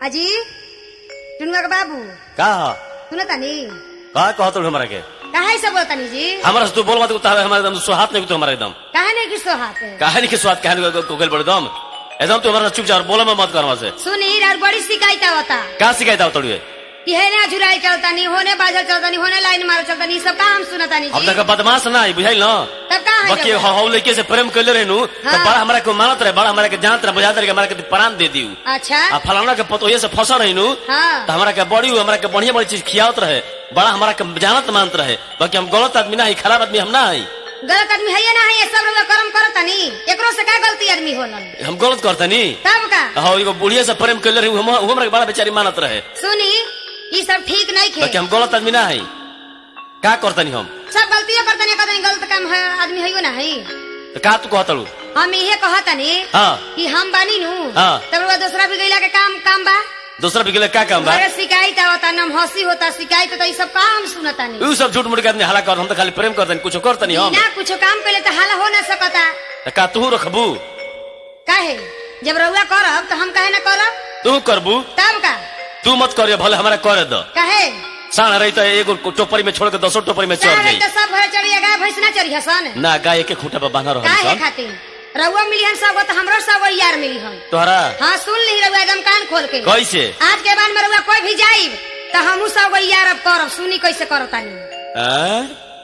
अजी टुनुआ के बाबू का ह सुनो तनी का कहत हमरा के काहे से बोलतनी जी हमरा से तू बोल मत उतार हमरा एकदम सुहात नहीं तू हमारा एकदम काहे नहीं किसो हाथ है कहानी के स्वाद कहानी को गल पड़े दम एकदम तू हमारा चुप जा बोले में मत कर हमरा से सुनी और बड़ी शिकायत आवता का शिकायत आओ तोड़िए कि है ना झुराई चलतानी होने बाजल चलतानी होने लाइन मार चलतानी सब काम सुनतानी अब जी तक बदमाश ना बुझाई ना तब का है बाकी जब? हौ लड़के से प्रेम कर रहनु तो हाँ। बड़ा हमरा को मानत रहे बड़ा हमरा के जानत रहे बुझात रहे कि हमरा के प्राण दे दियो अच्छा आ फलाना के पतोये से फंसा रहनु हाँ तो हमरा के बड़ी हमरा के बढ़िया बढ़िया चीज खियावत रहे बड़ा हमरा के जानत मानत रहे बाकी हम गलत आदमी ना है खराब आदमी हम ना है गलत आदमी है या ना है ये सब लोग कर्म करतानी एकरो से का गलती आदमी होलन हम गलत करतनी तब का हाँ एगो बुढ़िया से प्रेम कर रहे हम हमरा के बड़ा बेचारी मानत रहे सुनी ये सब ठीक नहीं खे बाकी हम गलत आदमी ना है का करतनी हम सब गलतियां करतनी करतनी गलत काम है आदमी है ना है तो का तू कहतलू हम इहे कहतनी हाँ कि हम बानी नु हाँ। तब वो दूसरा भी गईला के काम काम बा दूसरा भी गेले का काम बा अरे शिकायत आवता नम हंसी होता शिकायत होता ये सब काम सुनतानी उ सब झूठ मूठ के आदमी हला कर हम तो खाली प्रेम करतनी कुछ करतनी हम बिना कुछ काम पहले तो हाला हो ना सकता तो का तू रखबू काहे जब रउआ करब तो हम काहे ना करब तू करबू तब का तू मत करियो भले हमरा करे दो काहे साण रही तो एगो टोपरी में छोड़ के दसो टोपरी में चढ़ चाहे जाई तो सब घर चढ़िया गाय भैंस ना चढ़िया सन ना गाय के खूंटा पर बांधा रहल काहे सन खातिर रउआ मिली हन सब तो हमरो सब यार मिली हन तोहरा हाँ सुन ली रउआ एकदम कान खोल के कैसे आज के बाद में रउआ कोई भी जाइब तो हमू सब यार अब करब सुनी कैसे करतानी आ?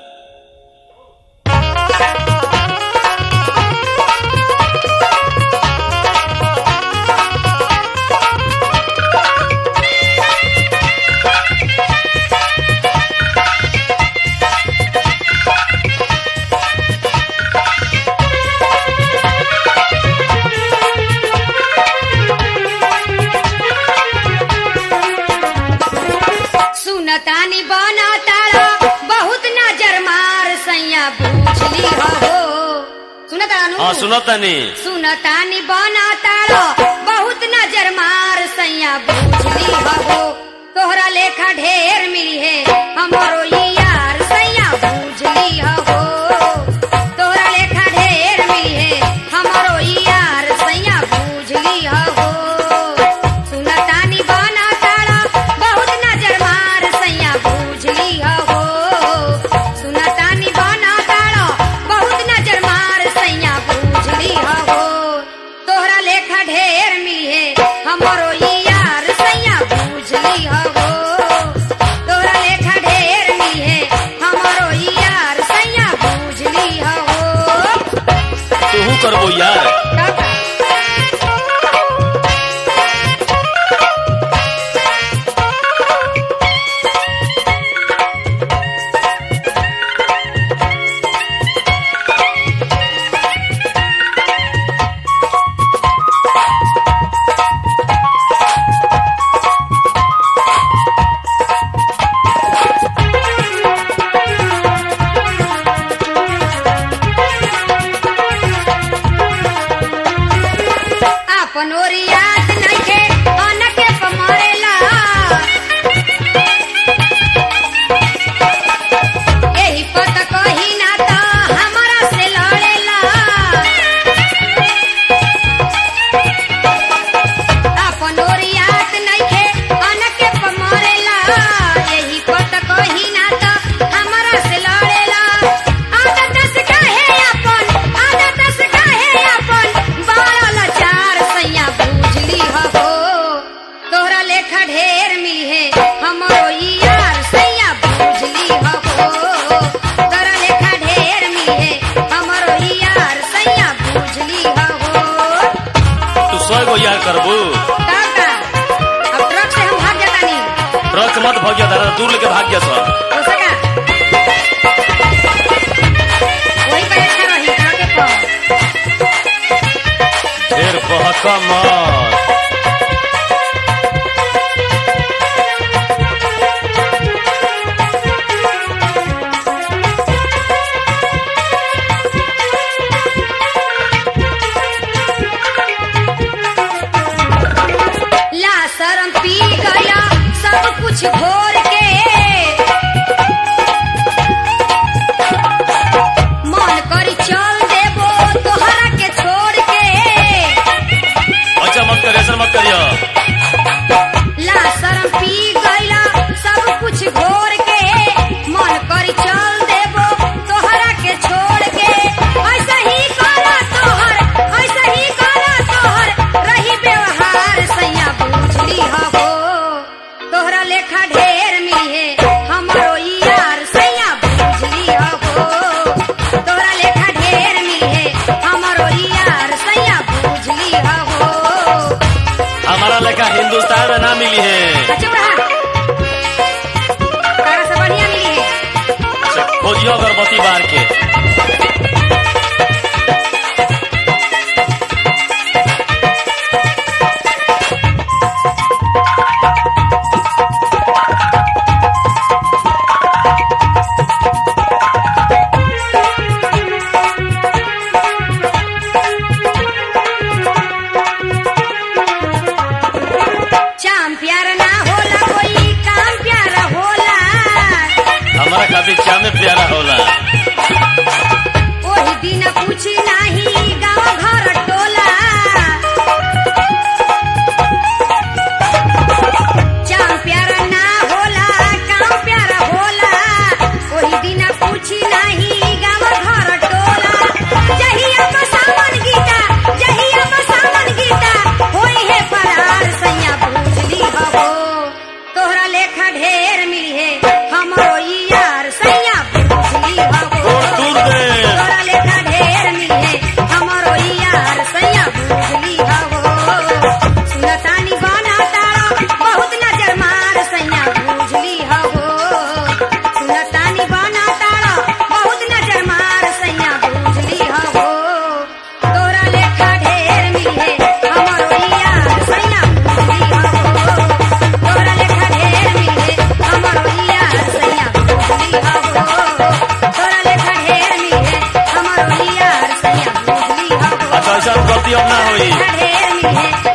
सुनतानी बना तारा बहुत नजर मार सैया पूछली हो सुनतानु हाँ सुनतनी सुनतानी बना तारा बहुत नजर मार सैया पूछली हो तोहरा लेखा ढेर मिली है हमारो ई यार सैया पूछली हो तोहरा लेखा ढेर मिली है हमारो ई यार सैया पूछली हो सुनतानी बना तारा बहुत नजर मार सैया पूछली हो सुनतानी बना तारा बहुत नजर मार सैया पूछली हो तोहरा लेखा ढेर मिली है हमरो ई यार सैया पूछली हो तोहरा लेखा ढेर मिली है हमरो ई यार सैया पूछली हो तू करबो यार अपन ओरी याद नइखे अनके पमरेला एही पत कही ना त हमरा से लड़ेला अपन ओरी याद नइखे अनके पमरेला एही पत कही ना त हमरा से लड़ेला आदत से काहे अपन आदत से काहे अपन बारल चार सैया बुझली हो तोहरा लेखा ढेर मिली है हमरो ई यार सैया बुझली हो तोहरा लेखा ढेर मिली है हमरो ई यार सैया बुझली हो तू सौ गो यार करबू काका अब ट्रक से हम भाग जाता नहीं ट्रक मत भाग्य दादा दूर लेके भाग गया सब हो सका वही पे अच्छा रही ट्रक पर ढेर बहका मत ला शरम पी गया सब कुछ घोर के मन करी चल देबो तोहरा के छोड़ के अच्छा मत कर ऐसा मत करियो हिंदुस्तान में ना मिली है चुप रहा तारा से बढ़िया मिली है अच्छा, खोजियो अगरबत्ती बार के चाम प्यार ना होला कोई काम प्यार होला हमारा खातिर चामे प्यारा होला ओही दिन पूछी नाही गाँव घर टोला चाम प्यार ना होला काम प्यार होला ओही दिन पूछी नाही गाँव घर टोला जहिया बसावन गीता जहिया बसावन गीता होई है फरार सैया बुझली हबो तोहरा लेखा ढेर मिली है हमरो ई यार सैया बुझली हबो छोड़ दूर दे तोरा लेखा ढेर मिले हमरो ई यार सैया बुझली हवो सुनतानी बना तारा बहुत नजर मार सैया बुझली हवो सुनतानी बना तारा बहुत नजर मार सैया बुझली हवो तोरा लेखा ढेर मिले हमरो ई यार सैया बुझली हवो तोरा लेखा ढेर मिले हमरो ई यार सैया बुझली हवो तोरा लेखा ढेर मिले हमरो ई यार सैया बुझली हवो अच्छा ऐसा गलती अब ना होई ढेर मिले